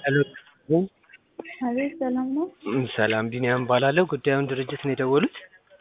ሄሎ አቤት ሰላም ነው? ሰላም ቢኒያም እባላለሁ። ጉዳዩን ድርጅት ነው የደወሉት?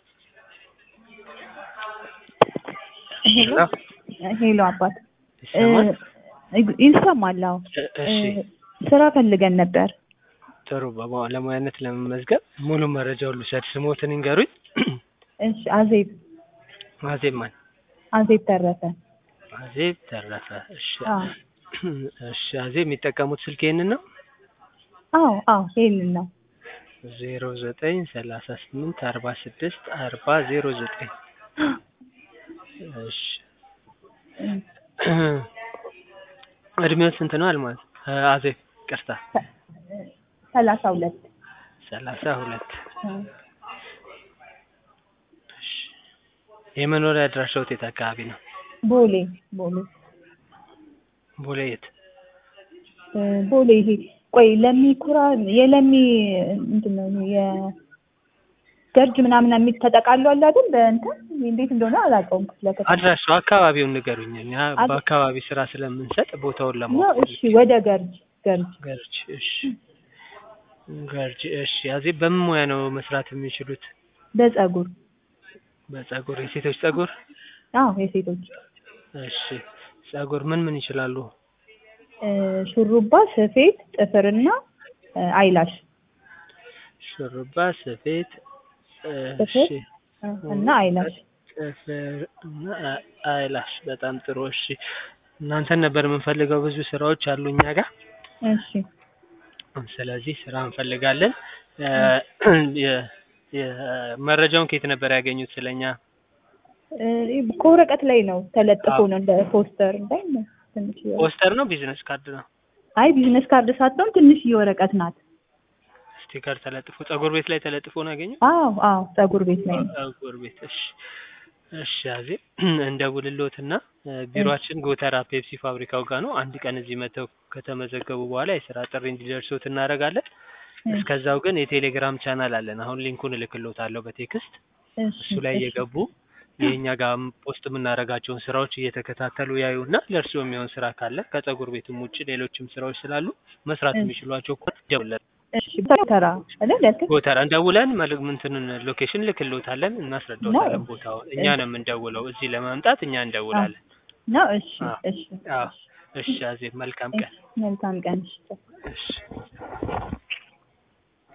ሄሎ ሄሎ አባት ይሰማል? እ- ይሰማል? አዎ እ- እሺ እ፣ ስራ ፈልገን ነበር። ጥሩ። በባለሙያነት ለመመዝገብ ሙሉ መረጃውን ልውሰድ። ስሞትን ይንገሩኝ። እሺ አዜብ አዜብ ማን? አዜብ ተረፈ። አዜብ ተረፈ። እሺ አዎ እሺ። አዜብ የሚጠቀሙት ስልክ ይሄንን ነው? አዎ አዎ ይሄንን ነው። ዜሮ ዘጠኝ ሰላሳ ስምንት አርባ ስድስት አርባ ዜሮ ዘጠኝ እሺ። እድሜው ስንት ነው አልማዝ? እ፣ አዜብ ቅርታ ሰላሳ ሁለት ሰላሳ ሁለት እሺ። የመኖሪያ አድራሻዎት የት አካባቢ ነው? ቦሌ ቦሌ ቦሌ የት? እ፣ ቦሌ ይሄ ቆይ ለሚ ኩራ የለሚ እንትን ነው ይሄ የገርጅ ምናምን የሚል ተጠቃሎ አለ አይደል? በእንትን እንዴት እንደሆነ አላውቀውም። ክፍለ ከተማ አድራሻው አካባቢውን ንገሩኝ። እኛ አድ- በአካባቢ ስራ ስለምንሰጥ ቦታውን ነው። ለማወቅ እሺ ወደ ገርጅ ገርጅ ገርጅ። እሺ ገርጅ። እሺ አዜብ በምን ሙያ ነው መስራት የሚችሉት? በጸጉር በጸጉር የሴቶች ጸጉር? አዎ የሴቶች እሺ ጸጉር ምን ምን ይችላሉ? እ፣ ሹሩባ፣ ስፌት፣ ጥፍርና እ፣ አይላሽ ሹሩባ፣ ስፌት፣ እሺ ጥፍር እ፣ እና አይላሽ ጥፍር እና አ- አይላሽ። በጣም ጥሩ። እሺ እናንተን ነበር የምንፈልገው። ብዙ ስራዎች አሉ እኛ ጋር። እሺ ስለዚህ ስራ እንፈልጋለን። እ፣ የ- የ- መረጃውን ከየት ነበር ያገኙት ስለኛ? እ፣ ከወረቀት ላይ ነው ተለጥፎ አዎ። ነው እንደ ፖስተር እንዳይ ነው ትንሽ ፖስተር ነው ቢዝነስ ካርድ ነው? አይ ቢዝነስ ካርድ ሳትሆን ትንሽ ወረቀት ናት። ስቲከር ተለጥፎ ጸጉር ቤት ላይ ተለጥፎ ነው ያገኙት? አዎ አዎ ጸጉር ቤት ላይ ነው። ጸጉር ቤት። እሺ እሺ አዜብ እንደውልልዎትና እ፣ ቢሮአችን ጎተራ ፔፕሲ ፋብሪካው ጋር ነው። አንድ ቀን እዚህ መጥተው ከተመዘገቡ በኋላ የስራ ጥሪ እንዲደርሶት እናደርጋለን። እስከዛው ግን የቴሌግራም ቻናል አለን። አሁን ሊንኩን እልክልዎታለሁ በቴክስት እሺ እሱ ላይ እሺ እየገቡ የእኛ ጋር ፖስት የምናደርጋቸውን ስራዎች እየተከታተሉ ያዩና ለእርስዎ የሚሆን ስራ ካለ ከጸጉር ቤትም ውጭ ሌሎችም ስራዎች ስላሉ መስራት እሺ። የሚችሏቸው ከሆነ ደውለን እሺ ተራ አይደል ያልከኝ? ጎተራ እንደውለን መልክ እንትንን ሎኬሽን ልክልዎታለን፣ እናስረዳዎታለን ቦታውን። እኛ ነው የምንደውለው። እዚህ ለመምጣት እኛ እንደውላለን። ነው እሺ አዎ። እሺ አዎ። እሺ አዜብ መልካም ቀን። መልካም ቀን እሺ እሺ